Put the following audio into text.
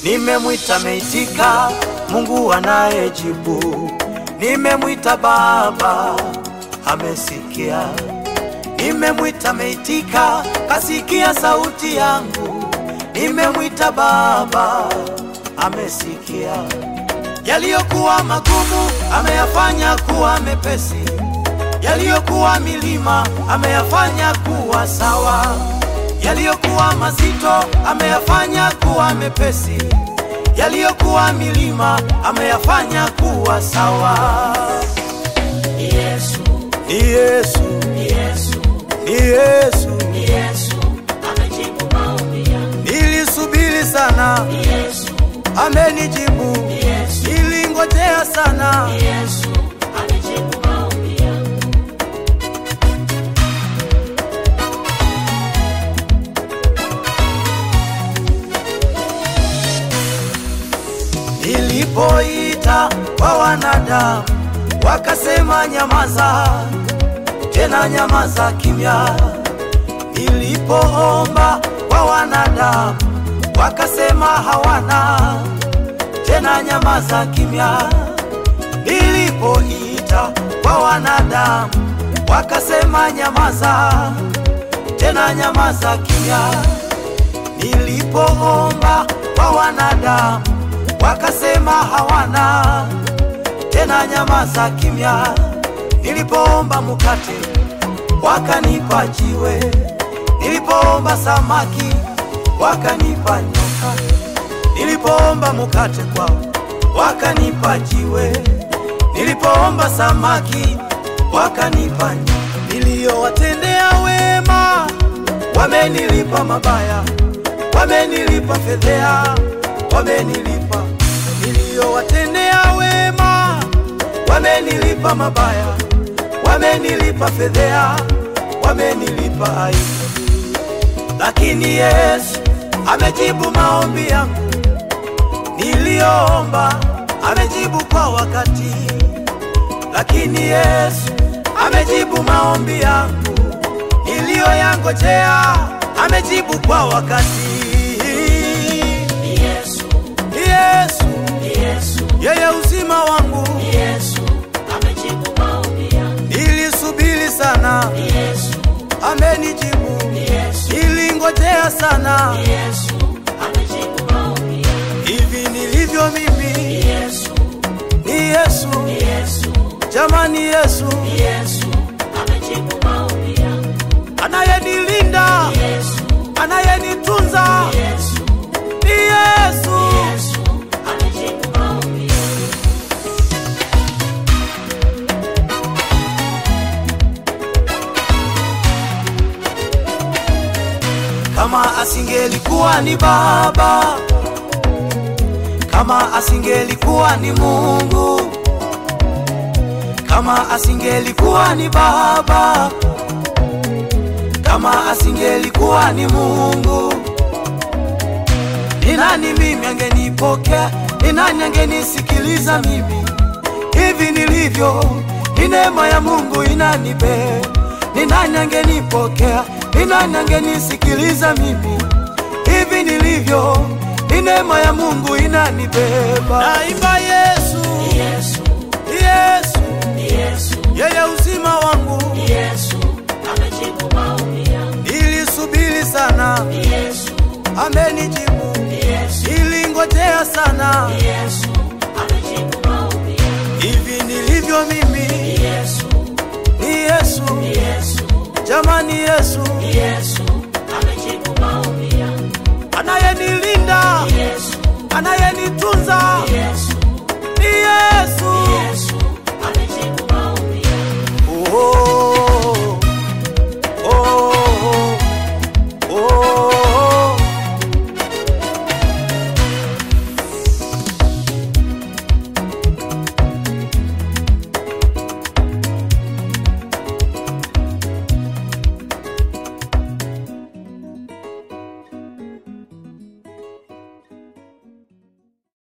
Nimemwita meitika, Mungu anayejibu. Nimemwita Baba, amesikia. Nimemwita meitika, kasikia sauti yangu. Nimemwita Baba, amesikia. Yaliyokuwa magumu ameyafanya kuwa mepesi, yaliyokuwa milima ameyafanya kuwa sawa, yaliyokuwa mazito ameyafanya kuwa mepesi, yaliyokuwa milima ameyafanya kuwa sawa. Yesu, Ni Yesu, Yesu, ni Yesu, Yesu amejibu maombi yangu. nilisubiri sana, Yesu, amenijibu, Yesu, nilingojea sana. Yesu amejibu maombi yangu. Nilipoita kwa wanadamu wakasema nyamaza, tena nyamaza kimya. Nilipoomba kwa wanadamu wakasema hawana, tena nyamaza kimya. Nilipoita kwa wanadamu wakasema nyamaza, tena nyamaza kimya. Nilipoomba kwa wanadamu wakasema hawana, tena nyamaza kimya. Nilipoomba mkate wakanipa jiwe, nilipoomba samaki wakanipa nyoka, nilipoomba mkate kwao wakanipa jiwe, nilipoomba samaki wakanipa nyoka. Niliyowatendea wema wamenilipa mabaya, wamenilipa fedhea, wamenilipa. Niliyowatendea wema wamenilipa mabaya, wamenilipa fedhea, wamenilipa aibu. Lakini Yesu amejibu maombi yangu niliyoomba, amejibu kwa wakati. Lakini Yesu amejibu maombi yangu niliyoyangojea, amejibu kwa wakati. Yesu, Yesu Yesu, yeye uzima wangu, Yesu amejibu maombi yangu. nilisubiri sana, Yesu, amenijibu. Yesu, Nilingojea sana, Yesu amejibu maombi yangu. hivi nilivyo mimi Yesu, ni Yesu, Yesu, jamani, Yesu Yesu amejibu maombi yangu. anayenilinda, Yesu, anayenitunza Yesu, ni Yesu. Yesu amejibu maombi yangu. Kama asingelikuwa ni Baba, kama asingelikuwa ni Mungu, kama asingelikuwa ni Baba, kama asingelikuwa ni Mungu, ni nani mimi angenipokea? Ni nani angenisikiliza mimi hivi nilivyo? Ni neema ya Mungu inanibe. Ni nani angenipokea? Ni nani angenisikiliza mimi hivi nilivyo? Ni neema ya Mungu inanibeba. Naimba Yesu, Yesu, Yesu, Yesu, yeye uzima wangu. Yesu amejibu maombi yangu. Nilisubiri sana, Yesu, amenijibu. Yesu, Nilingojea sana, Yesu amejibu maombi yangu. hivi nilivyo mimi Yesu, ni Yesu, Yesu, jamani, Yesu Yesu amejibu maombi yangu. anayenilinda, Yesu, anayenitunza